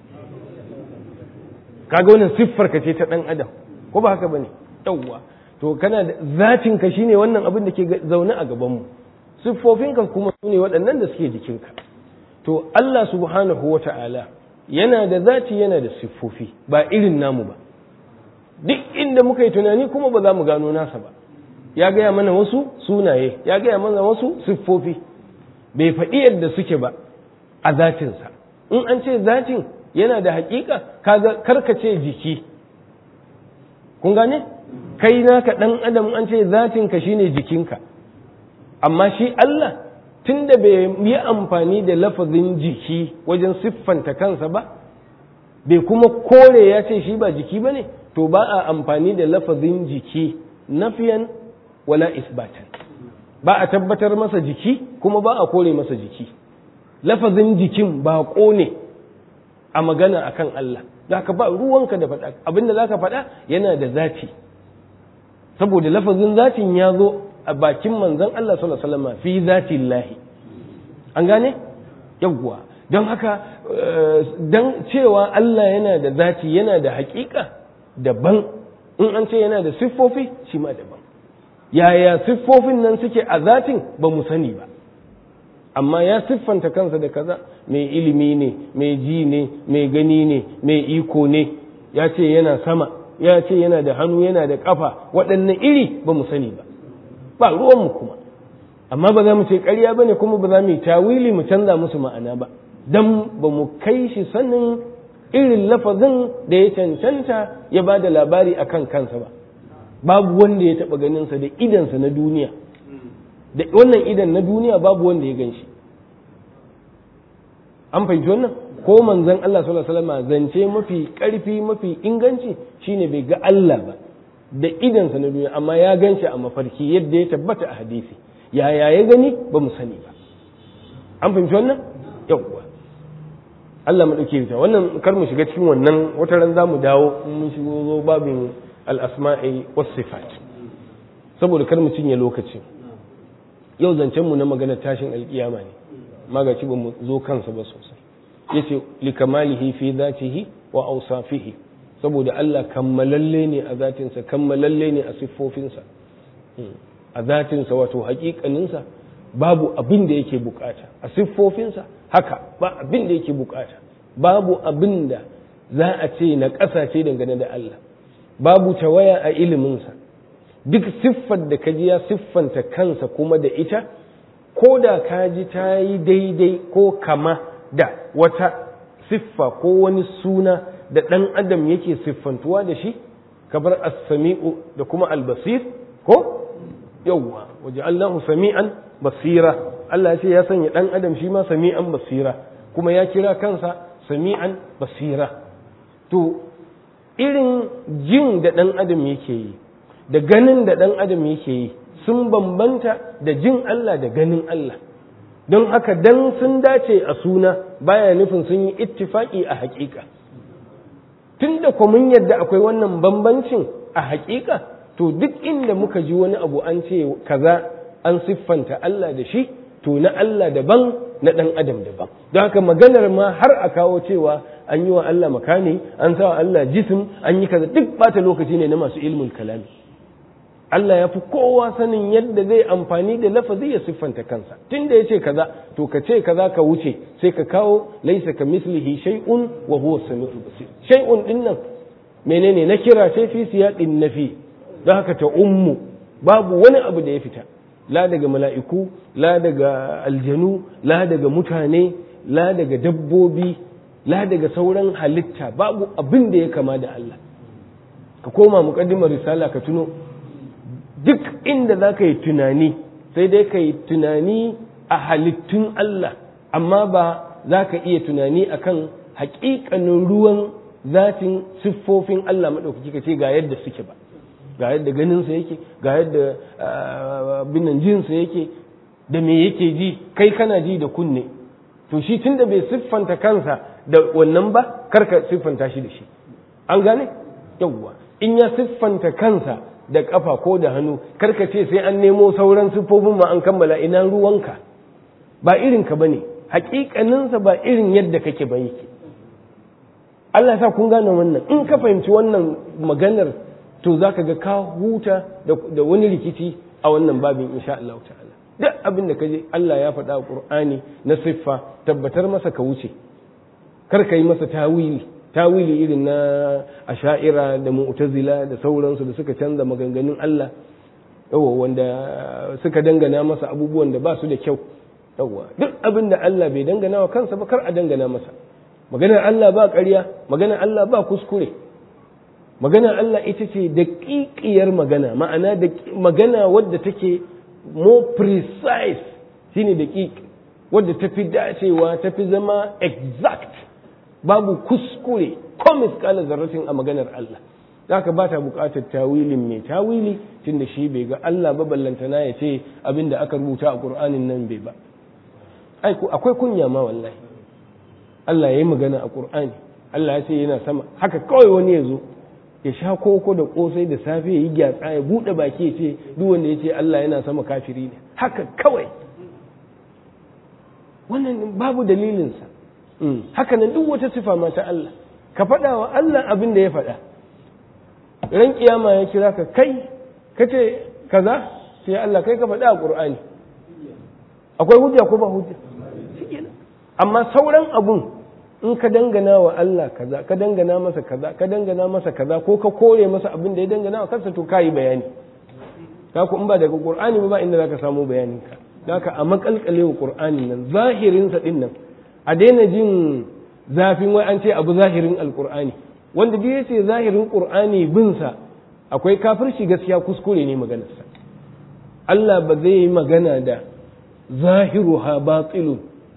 kaga wannan siffar ka ce ta ɗan adam ko ba haka bane yawwa to kana da zatin ka shine wannan abin da ke zaune a gabanmu siffofinka kuma su ne waɗannan da suke jikinka to Allah subhanahu wa ta'ala yana da zati yana da siffofi ba irin namu ba duk inda muka yi tunani kuma ba za mu gano nasa ba ya gaya mana wasu sunaye ya gaya mana wasu siffofi bai faɗi yadda suke ba a zatinsa in an ce zatin yana da haƙiƙa kaga karkace jiki kun gane kai naka ɗan adam an ce zatinka shine jikinka amma shi Allah tun da bai yi amfani da lafazin jiki wajen siffanta kansa ba bai kuma kore ya ce shi ba jiki ba ne to ba a amfani da lafazin jiki nafiyan wala isbatan ba a tabbatar masa jiki kuma ba a kore masa jiki lafazin jikin ba ne a magana akan Allah za ka ba ruwanka da faɗa abinda za ka faɗa yana da zaci saboda lafazin zatin ya zo a bakin manzon Allah sallallahu alaihi wasallam fi zatillahi an gane yawwa don haka don cewa Allah yana da zati yana da haƙiƙa daban in an ce yana da siffofi shi ma daban yaya siffofin nan suke a zatin ba mu sani ba amma ya siffanta kansa da kaza mai ilimi ne mai ji ne mai gani ne mai iko ne ya ce yana sama ya ce yana da hannu yana da kafa waɗannan iri ba mu sani ba ba ruwanmu kuma amma ba za mu ce ƙarya ba ne kuma ba za mu yi tawili mu canza musu ma'ana ba don ba mu kai shi sanin irin lafazin da ya cancanta ya ba da labari a kan kansa ba babu wanda ya taɓa ganinsa da idansa na duniya da wannan idan na duniya babu wanda ya gan shi an fahimci wannan ko manzon Allah sallallahu alaihi wasallam zance mafi ƙarfi mafi inganci shine bai ga Allah ba da idansa na duniya amma ya gan shi a mafarki yadda ya tabbata a hadisi yaya ya gani ba mu sani ba an fahimci wannan yawwa Allah mu dauke ta wannan kar mu shiga cikin wannan wata ran za mu dawo mun shigo zo babin al-asma'i was sifat saboda kar mu cinye lokaci yau zancen mu na magana tashin alkiyama ne magaci ba mu zo kansa ba sosai yace likamalihi fi dhatihi wa awsafihi saboda Allah kammalalle ne a zatinsa kammalalle ne a siffofinsa a zatinsa wato hakikaninsa babu abin da yake bukata a siffofinsa haka ba abin da yake bukata babu abin da za a ce na ƙasa ce dangane da Allah babu tawaya a iliminsa duk siffar da kaji ya siffanta kansa kuma da ita ko da kaji ta yi daidai ko kama da wata siffa ko wani suna da ɗan adam yake siffantuwa da shi kabar as-sami'u da kuma al-basir ko yawwa waje Allahu sami'an basira Allah ya ce ya sanya ɗan adam shi ma sami'an basira kuma ya kira kansa sami'an basira to irin jin da ɗan adam yake yi da ganin da ɗan adam yake yi sun bambanta da jin Allah da ganin Allah don haka dan sun dace a suna baya nufin sun yi ittifaki a haƙiƙa tun da mun yadda akwai wannan bambancin a haƙiƙa to duk inda muka ji wani abu an ce kaza an siffanta Allah da shi to na Allah daban na ɗan adam daban don haka maganar ma har a kawo cewa an yi wa Allah makani an sa wa Allah jisim an yi kaza duk bata lokaci ne na masu ilmul kalami Allah ya fi kowa sanin yadda zai amfani da lafazi ya siffanta kansa tun da ya ce kaza to ka ce kaza ka wuce sai ka kawo laisa ka mislihi shay'un wa huwa samiul basir shay'un din nan menene na kira sai fi siyaqin nafi don haka ta ummu babu wani abu da ya fita la daga mala'iku la daga aljanu la daga mutane la daga dabbobi la daga sauran halitta babu abin da ya kama da Allah ka koma muqaddimar risala ka tuno duk inda za ka yi tunani sai dai ka yi tunani a halittun Allah amma ba za ka iya tunani akan haƙiƙanin ruwan zatin siffofin Allah maɗaukaki ka ce ga yadda suke ba ga yadda ganinsa yake ga yadda binan jinsa yake da me yake ji kai kana ji da kunne to shi tun da bai siffanta kansa da wannan ba karka siffanta shi da shi an gane yawwa in ya siffanta kansa da kafa ko da hannu karka ce sai an nemo sauran siffofin ma an kammala ina ruwanka ba irin ka bane hakikaninsa ba irin yadda kake ba yake Allah sa kun gane wannan in ka fahimci wannan maganar to zaka ga ka huta da wani rikici a wannan babin insha Allah ta'ala duk abin da kaje Allah ya faɗa a Qur'ani na siffa tabbatar masa ka wuce kar ka yi masa tawili tawili irin na asha'ira da mu'tazila da sauransu da suka canza maganganun Allah yawa wanda suka dangana masa abubuwan da ba su da kyau yawa duk abin da Allah bai dangana wa kansa ba kar a dangana masa maganar Allah ba ƙarya maganar Allah ba kuskure maganar Allah ita ce daƙiƙiyar magana ma'ana da magana wadda take more precise shine daƙiƙ wadda ta fi dacewa ta fi zama exact babu kuskure ko miskalar zarratin a maganar Allah zaka ba ta buƙatar tawilin mai tawili tunda shi bai ga Allah ba ballantana ya ce abin da aka rubuta a Qur'anin nan bai ba akwai kunya ma wallahi Allah ya yi magana a Qur'ani Allah ya ce yana sama haka kawai wani ya zo ya sha koko da kosai da safe ya yi gyatsa ya buɗe baki ya ce duk wanda ya ce Allah yana sama kafiri ne haka kawai wannan babu dalilinsa haka nan duk wata sifa ma ta Allah ka faɗa wa Allah abin da ya faɗa ran kiyama ya kira ka kai ka ce kaza sai Allah kai ka faɗa a Qur'ani akwai hujja ko ba hujja amma sauran abun in ka dangana wa Allah kaza ka dangana masa kaza ka dangana masa kaza ko ka kore masa abin da ya dangana wa kansa to kayi bayani ka ku in ba daga Qur'ani ba inda zaka samu bayanin ka haka a makalkale wa Qur'ani nan zahirin sa din nan a daina jin zafin wai an ce abu zahirin alqur'ani wanda duk yace zahirin Qur'ani bin sa akwai kafirci gaskiya kuskure ne maganarsa Allah ba zai yi magana da zahiruha batilun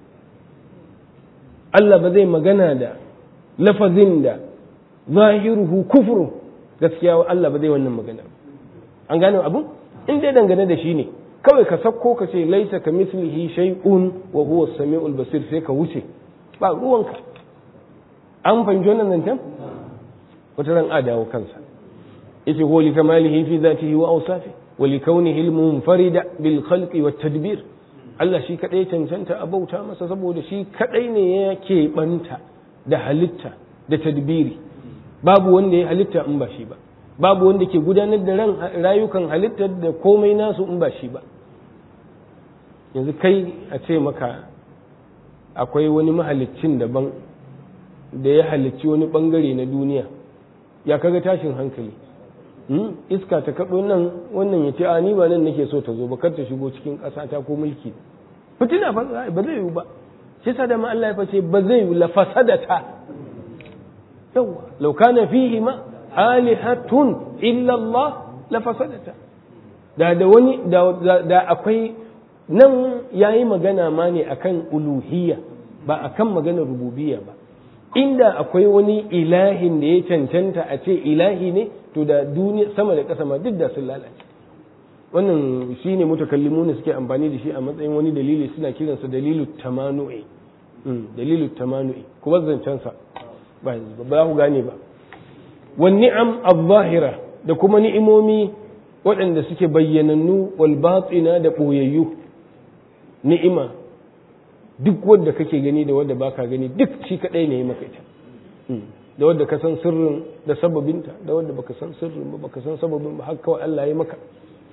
Allah ba zai magana da lafazin da zahiruhu kufru gaskiya Allah ba zai wannan magana an gane abu in dai dangane da shi ne kawai ka sakko ka ce laisa ka mislihi shay'un wa huwa as-sami'ul basir sai ka wuce ba ruwanka an fahimci wannan zancen wata ran a dawo kansa yace huwa li kamalihi fi dhatihi wa awsafi wa li kaunihi al-munfarida bil khalqi wat tadbir Allah shi kaɗai cancanta a bauta masa saboda shi kaɗai ne ya keɓanta da halitta da tadbiri babu wanda ya halitta in ba shi ba babu wanda ke gudanar da ran rayukan halittar da komai nasu in ba shi ba yanzu kai a ce maka akwai wani mahaliccin daban da ya halicci wani bangare na duniya ya kaga tashin hankali iska ta kaɗo nan wannan ya ce a ni ba nan nake so ta zo ba kar ta shigo cikin ƙasa ta ko mulki fitina fa ba zai yiwu ba shi sa da ma Allah ya face ba zai yiwu la fasadata yawa law kana fihi ma alihatun illa Allah la fasadata da da wani da akwai nan yayi magana ma ne akan uluhiyya ba akan maganar rububiyya ba inda akwai wani ilahin da ya cancanta a ce ilahi ne to da duniya sama da ƙasa ma duk da sun lalace wannan shi ne mutakallimu ne suke amfani da shi a matsayin wani dalili suna kiransa dalilu tamanu'i dalilu tamanu'i kuma zancensa ba ba ku gane ba wan ni'am az-zahira da kuma ni'imomi waɗanda suke bayyanannu wal batina da boyayyu ni'ima duk wanda kake gani da wanda baka gani duk shi kadai ne ya maka ita da wadda ka san sirrin da sababinta da wadda baka san sirrin ba baka san sababin ba har kawai Allah ya maka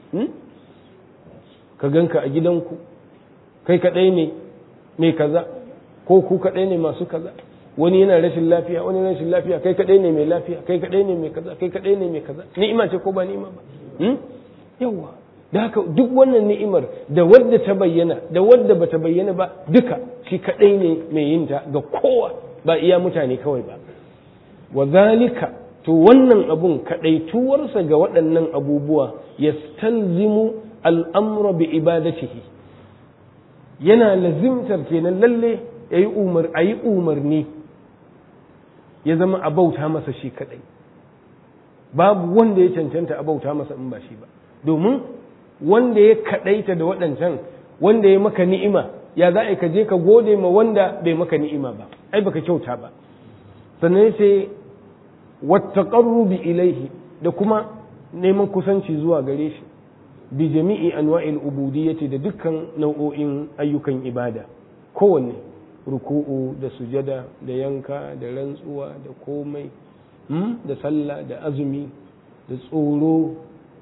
ka ganka a gidanku kai kadai ne mai kaza ko ku kadai ne masu kaza wani yana rashin lafiya wani rashin lafiya kai kadai ne mai lafiya kai kadai ne mai kaza kai kadai ne mai kaza ni'ima ce ko ba ni'ima ba yawa da haka duk wannan ni'imar da wadda ta bayyana da wadda bata bayyana ba duka shi kadai ne mai yin ta ga kowa ba iya mutane kawai ba wa zalika to wannan abun kadaituwarsa ga waɗannan abubuwa yastalzimu al'amra bi ibadatihi yana lazimtar kenan lalle yayi umar ayi umarni ya zama a bauta masa shi kadai babu wanda ya cancanta a bauta masa in ba shi ba domin wanda ya kadaita da waɗancan wanda ya maka ni'ima ya za a ka je ka gode ma wanda bai maka ni'ima ba ai baka kyauta ba sannan sai wattaqarrubi ilaihi da kuma neman kusanci zuwa gare shi bi jami'i anwa'il ubudiyyati da dukkan nau'o'in ayyukan ibada kowanne ruku'u da sujada da yanka da rantsuwa da komai da sallah da azumi da tsoro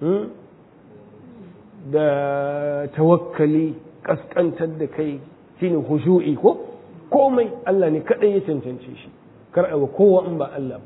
da tawakkali kaskantar da kai shine khushu'i ko komai Allah ne kadai ya cancance shi kar a kowa in ba Allah ba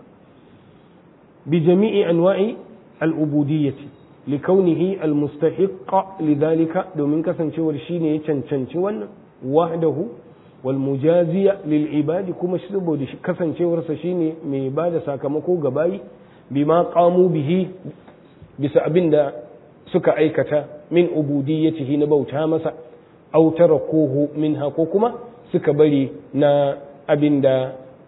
bi jami'i anwa'i al-ubudiyyati likaunihi al-mustahiqqa lidhalika domin kasancewar shine ya cancanci wannan wahdahu wal mujaziya lil ibadi kuma shi saboda kasancewarsa shine mai bada sakamako ga bayi bima qamu bihi bisa abinda suka aikata min ubudiyyatihi na bauta masa aw tarakuhu minha ko kuma suka bari na abinda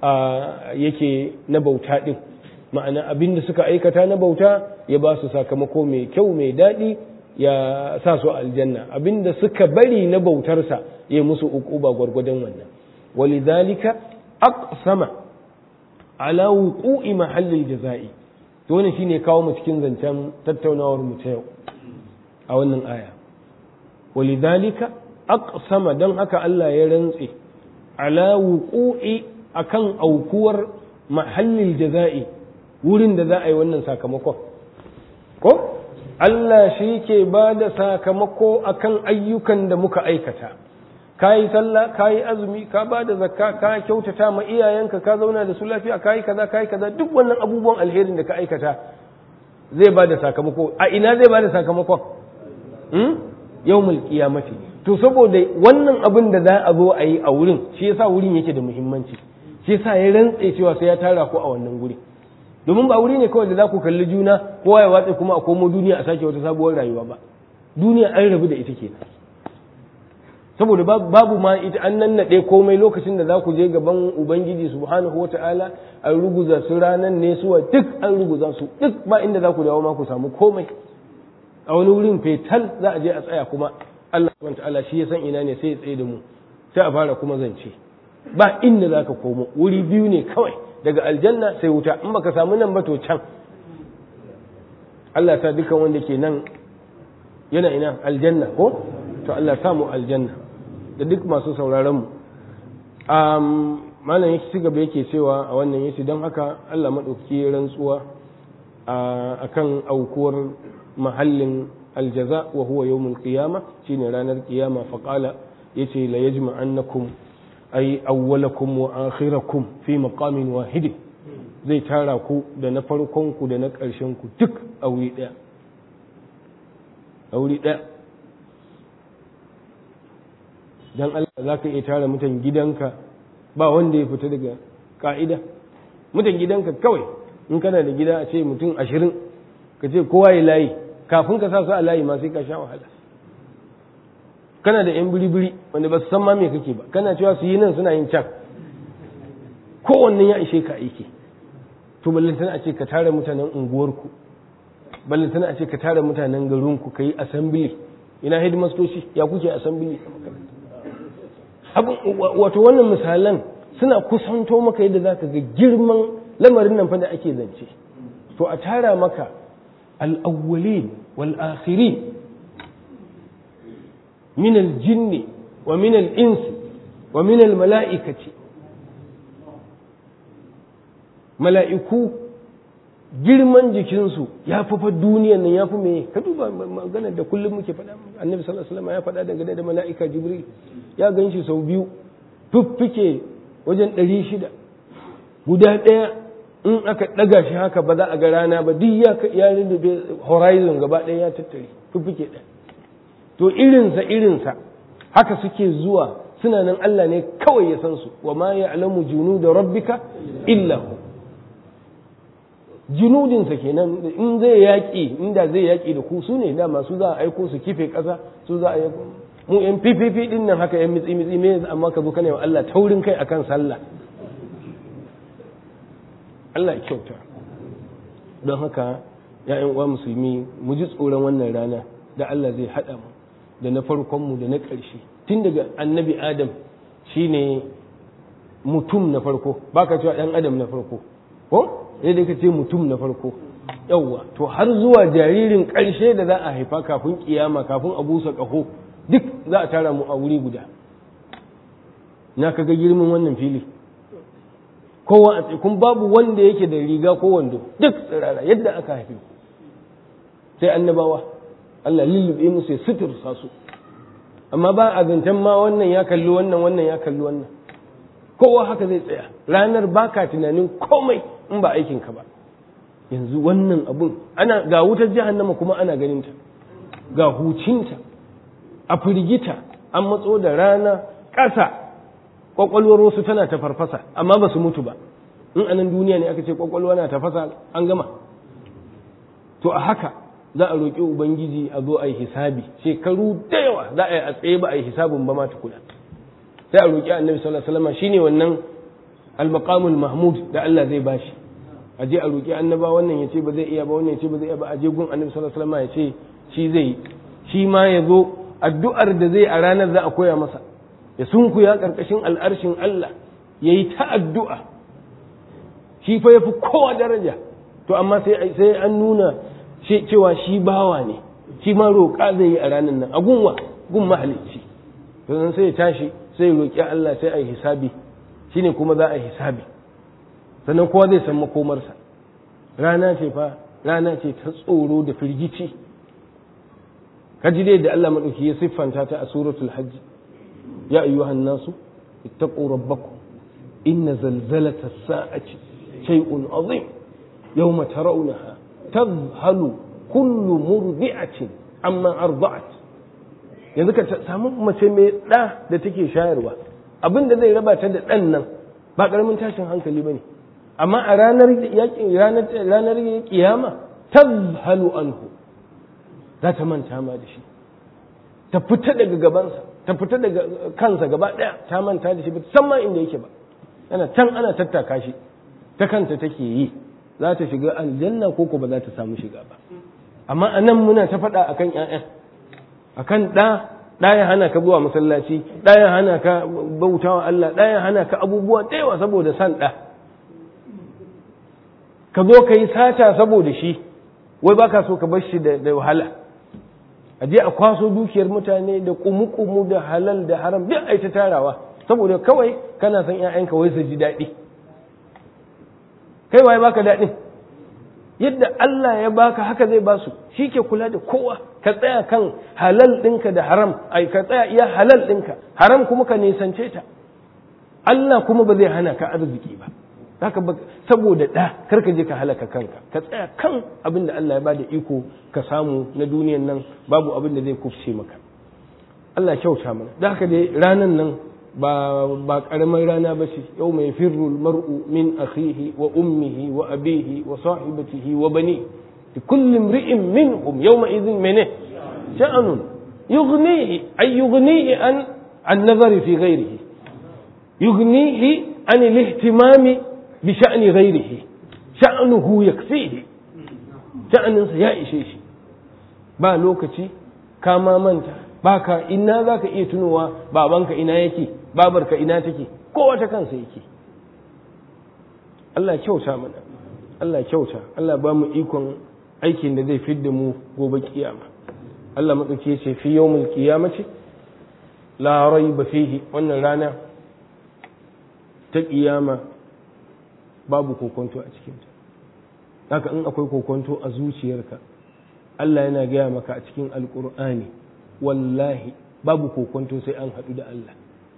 yake na bauta din ma'ana abinda suka aikata na bauta ya ba su sakamako mai kyau mai daɗi ya sa su aljanna abinda suka bari na bautarsa ya musu uquba gwargwadon wannan walidhalika aqsama ala wuqu'i mahallil jaza'i to wannan shine kawo mu cikin zancen tattaunawar mu ta yau a wannan aya walidhalika aqsama dan haka Allah ya rantse ala wuqu'i akan aukuwar mahallil jaza'i wurin da za a yi wannan sakamakon ko Allah shi ke ba da sakamako akan ayyukan da muka aikata ka yi sallah ka yi azumi ka ba da zakka ka kyautata ma iyayenka ka zauna da su lafiya ka yi kaza ka yi kaza duk wannan abubuwan alherin da ka aikata zai ba da sakamako a ina zai ba da sakamakon yawmul qiyamati to saboda wannan abin da za a zo a yi a wurin shi yasa wurin yake da muhimmanci shi yasa ya rantse cewa sai ya tara ku a wannan guri domin ba wuri ne kawai da za ku kalli juna kowa ya watsa kuma a komo duniya a sake wata sabuwar rayuwa ba duniya an rabu da ita ke saboda babu ma ita an nannaɗe komai lokacin da za ku je gaban ubangiji subhanahu wa ta'ala an ruguza su ranan ne suwa duk an ruguza su duk ba inda za ku dawo ma ku samu komai a wani wurin fetal za a je a tsaya kuma Allah subhanahu wa ta'ala shi ya san ina ne sai ya tsaye da mu sai a fara kuma zance ba inda za ka komo wuri biyu ne kawai daga aljanna sai wuta in baka samu nan ba to can Allah ta dukan wanda ke nan yana ina aljanna ko to Allah samu aljanna da duk masu sauraron mu um, malam yake ci gaba yake cewa a wannan yace don haka Allah madauki rantsuwa a kan aukuwar mahallin aljaza wa huwa yawmul qiyama shine ranar qiyama faqala yace la yajma'annakum ay awwalakum wa akhirakum fi maqamin wahid zai tara ku da na farkon ku da na ƙarshen ku duk a wuri ɗaya a wuri ɗaya dan Allah za ka iya tara mutan gidanka ba wanda ya fita daga ka'ida mutan gidanka kawai in kana da gida a ce mutum ashirin ka ce kowa ya layi kafin ka sa su a layi ma sai ka sha wahala kana da yan biri-biri wanda ba su san ma me kake ba kana cewa su yi nan suna yin can kowanne ya ishe ka aiki to ballantana a ce ka tara mutanen unguwarku ballantana a ce ka tara mutanen garinku ka yi assembly ina hidimastoci ya kuke assembly a makaranta wato wannan misalan suna kusanto maka yadda za ka ga girman lamarin nan fa da ake zance to a tara maka al'awwalin wal akhirin min al-jinni wa min al-insi wa min al-mala'ikati mala'iku girman jikinsu ya fi fa duniyan nan ya fi me ka duba maganar da kullum muke faɗa annabi sallallahu alaihi wasallam ya faɗa dangane da mala'ika jibril ya gan shi sau biyu fiffike wajen ɗari shida guda ɗaya in aka ɗaga shi haka ba za a ga rana ba duk ya ya rinda horizon gaba ɗaya ya tattare fiffike ɗaya to irinsa irinsa haka suke zuwa suna nan Allah ne kawai ya san su wa ma ya'lamu junuda rabbika illa hu junudinsa kenan in zai yaƙi inda zai yaƙi da ku su ne dama su za a aiko su kife ƙasa su za a aiko mu yan fififi din nan haka yan mitsi mitsi me amma ka zo kana wa Allah taurin kai akan sallah Allah ya kyauta don haka ya uwa musulmi mu ji tsoron wannan rana da Allah zai haɗa mu da na farkon mu da na ƙarshe tun daga annabi adam shine mutum na farko baka cewa ɗan adam na farko ko sai dai ka ce mutum na farko yawwa to har zuwa jaririn ƙarshe da za a haifa kafin kiyama kafin a busa ƙaho duk za a tara mu a wuri guda na kaga girman wannan fili kowa a kun babu wanda yake da riga ko wando duk tsirara yadda aka haife sai annabawa Allah lullube musu ya sutursa su amma ba a zancen ma wannan ya kalli wannan wannan ya kalli wannan kowa haka zai tsaya ranar baka tunanin komai in ba aikin ka ba yanzu wannan abun ana ga wutar jahannama kuma ana ganin ta ga hucinta a firgita an matso da rana ƙasa kwakwalwar wasu tana ta farfasa amma ba su mutu ba in anan duniya ne aka ce kwakwalwa na tafasa an gama to a haka za a roƙi ubangiji a zo a yi hisabi shekaru da yawa za a yi a tsaye ba a yi hisabin ba ma tukuna sai a roƙi annabi sallallahu alaihi wasallam shine wannan al-maqamul mahmud da Allah zai bashi a je a roƙi annaba wannan ya ce ba zai iya ba wannan ya ce ba zai iya ba a je gun annabi sallallahu alaihi wasallam ya ce shi zai shi ma ya zo addu'ar da zai a ranar za a koya masa ya sunkuya karkashin al'arshin Allah ya yi ta addu'a shi fa ya fi kowa daraja to amma sai an nuna cewa shi bawa ne shi ma roƙa zai yi a ranar nan a gunwa gun mahalicci to sai ya tashi sai roƙi Allah sai a yi hisabi shine kuma za a yi hisabi sannan kowa zai san makomarsa rana ce fa rana ce ta tsoro da firgici kaji dai da Allah madauki ya siffanta ta a suratul hajj ya ayyuhan nasu ittaqu rabbakum inna zalzalata as-sa'ati shay'un azim yawma tarawnaha tadhhalu kullu murdi'atin amma arda'at yanzu ka samu mace mai da da take shayarwa abin da zai raba ta da dan nan ba karamin tashin hankali bane amma a ranar ranar ranar kiyama tazhalu anhu za ta manta ma da shi ta fita daga gabansa ta fita daga kansa gaba daya ta manta da shi ba san ma inda yake ba yana can ana tattaka shi ta kanta take yi za ta shiga aljanna ko ko ba za ta samu shiga ba amma a nan muna ta faɗa akan ƴaƴan akan ɗa ɗa ya hana ka zuwa masallaci ɗa ya hana ka bautawa Allah ɗa ya hana ka abubuwa da yawa saboda san ɗa ka zo ka yi sata saboda shi wai baka so ka bar shi da wahala a je a kwaso dukiyar mutane da kumu-kumu da halal da haram duk ai ta tarawa saboda kawai kana son ƴaƴanka wai su ji daɗi kai waye baka daɗin yadda Allah ya baka haka zai ba su shi ke kula da kowa ka tsaya kan halal ɗinka da haram ai ka tsaya iya halal ɗinka haram kuma ka nisance ta Allah kuma ba zai hana ka arziki ba haka saboda ɗa kar ka je ka halaka kanka ka tsaya kan abin da Allah ya bada iko ka samu na duniyan nan babu abin da zai kufce maka Allah kyauta mana da haka dai ranan nan ba ba karamar rana ba ce yau mai firru mar'u min akhihi wa ummihi wa abihi wa sahibatihi wa bani kullu imri'in minhum yawma idhin mene sha'anun yughnihi ay yughnihi an an nazari fi ghayrihi yughnihi an al-ihtimami بشأن غيره شأنه يكفيه شأنه ya ishe shi ba lokaci ka ma manta ba ka ina za ka iya tunowa babanka ina yake babarka ina take kowa ta kansa yake Allah kyauta mana Allah kyauta Allah ba mu ikon aikin da zai fidda mu gobe kiyama Allah maɗauki ce fi yawmul qiyamati la raiba fihi wannan rana ta kiyama babu kokonto a cikinta haka in akwai kokonto a zuciyarka Allah yana gaya maka a cikin alkur'ani wallahi babu kokonto sai an haɗu da Allah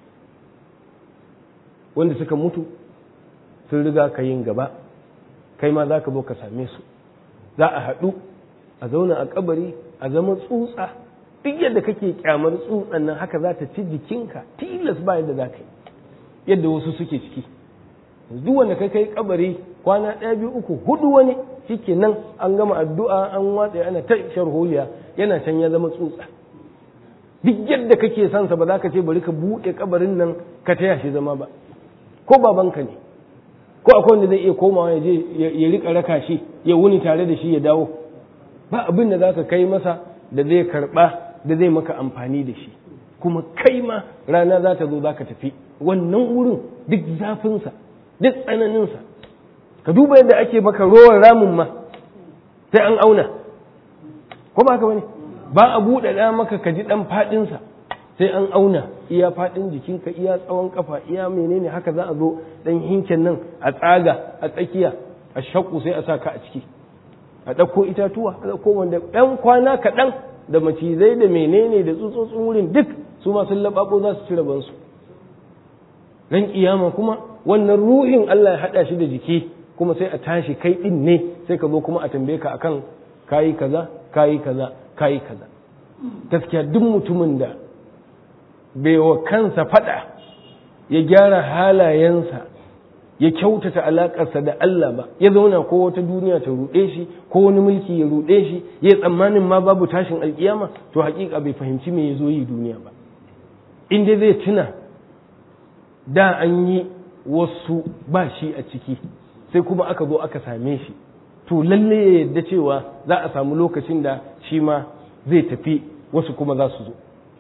wanda suka mutu sun riga ka yin gaba kai ma za ka zo ka same su za a haɗu a zauna a kabari a zama tsutsa duk yadda kake kyamar tsutsan nan haka za ta ci jikinka tilas ba yadda za ka yi yadda wasu suke ciki duk wanda kai kai kabari kwana ɗaya biyu uku hudu wani shike nan an gama addu'a an watsa ana ta sharholiya yana can ya zama tsutsa duk yadda kake son sa ba za ka ce bari ka buɗe kabarin nan ka taya shi zama ba ko babanka ne ko akwai wanda zai iya komawa ya je ya rika raka shi ya wuni tare da shi ya dawo ba abin da za ka kai masa da zai karɓa da zai maka amfani da shi kuma kai ma rana za ta zo za ka tafi wannan wurin duk zafinsa duk tsananinsa ka duba yadda ake maka rowar ramin ma sai an auna ko ba haka bane ba a buɗe ɗa maka ka ji ɗan faɗinsa sai an auna iya faɗin jikinka iya tsawon kafa iya menene haka za a zo ɗan hinken nan a tsaga a tsakiya a shakku sai a sa ka a ciki a ɗauko itatuwa a ɗauko wanda ɗan kwana kaɗan da macizai da menene da tsutsotsin wurin duk su ma sun laɓaɓo za su ci rabansu ran kiyama kuma wannan ruhin Allah ya haɗa shi da jiki kuma sai a tashi kai ɗin ne sai ka zo kuma a tambaye ka akan kayi kaza kayi kaza kayi kaza gaskiya duk mutumin da bai wa kansa faɗa ya gyara halayensa ya kyautata alaƙarsa da Allah ba ya zauna ko wata duniya ta ruɗe shi ko wani mulki ya ruɗe shi ya tsammanin ma babu tashin alƙiyama to haƙiƙa bai fahimci me ya zo yi duniya ba in dai zai tuna da an yi wasu ba shi a ciki sai kuma aka zo aka same shi to lalle ya yadda cewa za a samu lokacin da shi ma zai tafi wasu kuma za su zo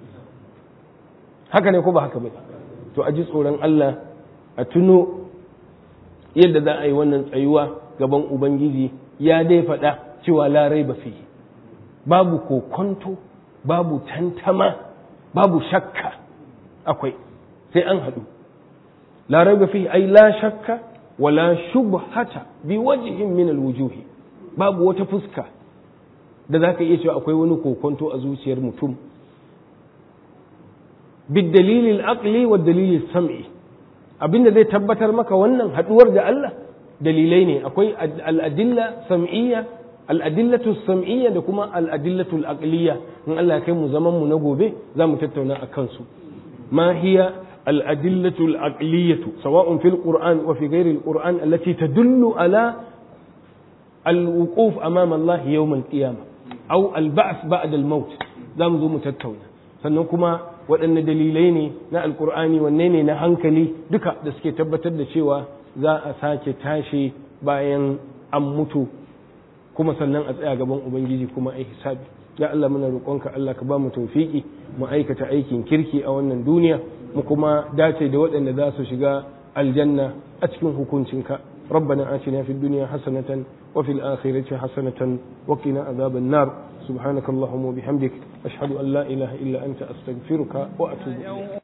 haka ne ko ba haka ba to a ji tsoron Allah a tuno yadda za a yi wannan tsayuwa gaban ubangiji ya dai faɗa cewa larai ba fi babu kokonto babu tantama babu shakka akwai sai an haɗu larai ba fi ai la shakka wala shubhata bi wajhin min alwujuhi babu wata fuska da zaka iya cewa akwai wani kokonto a zuciyar mutum bidalil al-aqli wa dalil sam'i abinda zai tabbatar maka wannan haduwar da Allah dalilai ne akwai al-adilla sam'iyya al-adillatu sam'iyya da kuma al-adillatu al-aqliyya in Allah ya kai mu zaman mu na gobe za mu tattauna akan su ma hiya الأدلة العقلية سواء في القرآن وفي غير القرآن التي تدل على الوقوف أمام الله يوم القيامة أو البعث بعد الموت ذا مزو متتونا sannan kuma waɗanne dalilai ne na alkur'ani wanne ne na hankali duka da suke tabbatar da cewa za a sake tashi bayan an mutu kuma sannan a tsaya gaban ubangiji kuma a hisabi ya Allah muna roƙonka Allah ka ba mu tawfiki mu aikata aikin kirki a wannan duniya mu kuma dace da waɗanda za su shiga aljanna a cikin hukuncinka ربنا آتنا في الدنيا حسنة وفي الآخرة حسنة وقنا عذاب النار سبحانك اللهم وبحمدك أشهد أن لا إله إلا أنت أستغفرك وأتوب إليك